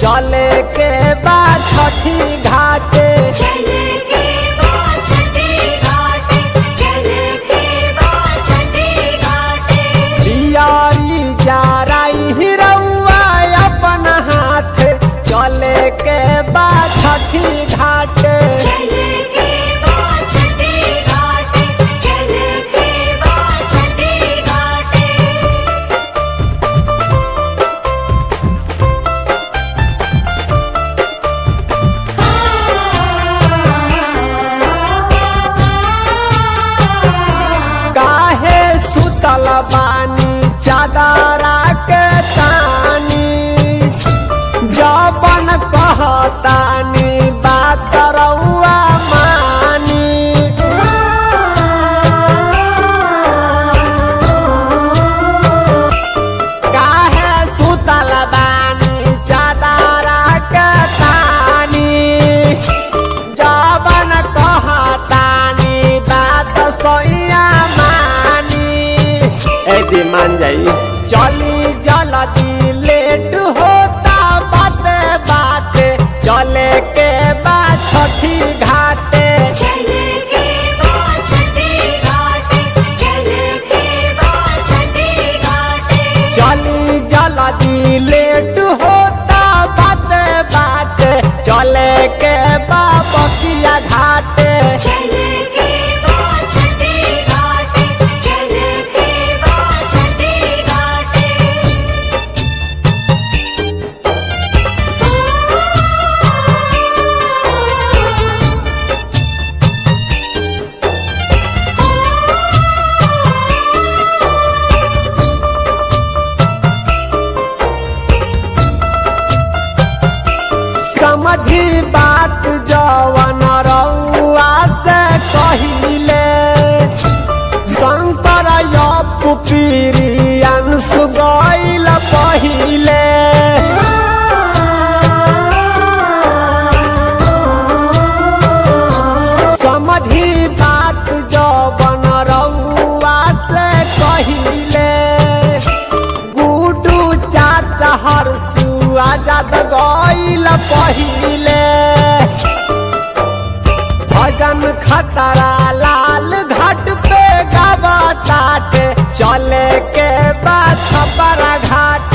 चले के बा छठी घाटे चले के बाद छठी घाटे चले के बाद छठी घाटे दियारी जाराई हिरौआ अपन हाथ चले के बा छठी घाटे चले के बाद छठी घाटे चले के बाद छठी घाटे काहे सुतल बानी चादरा के तानी जबन कहतानी बात रउआ मानी काहे सुतल बानी चादरा के तानी जबन कहतानी बात सोइया मानी ए जी मान जाई चली जल्दी लेट होता बाते बाते चले के बा छठी घाटे चले के बाद छठी घाटे चले के बाद छठी घाटे चली जल्दी लेट होता बाते बाते चले के बा बकिया घाटे चले के बाद छठी घाटे चले के बाद छठी घाटे समझी बात जवन रउआ से कहिले शंकर यप पीरी अंश गईल पहिले समझी बात जवन रउआ से कहिले गुडू चाचा हरसु आजाद गईल पहिले भजन खतरा लाल घाट पे गावा ताटे चले के बा छपरा घाट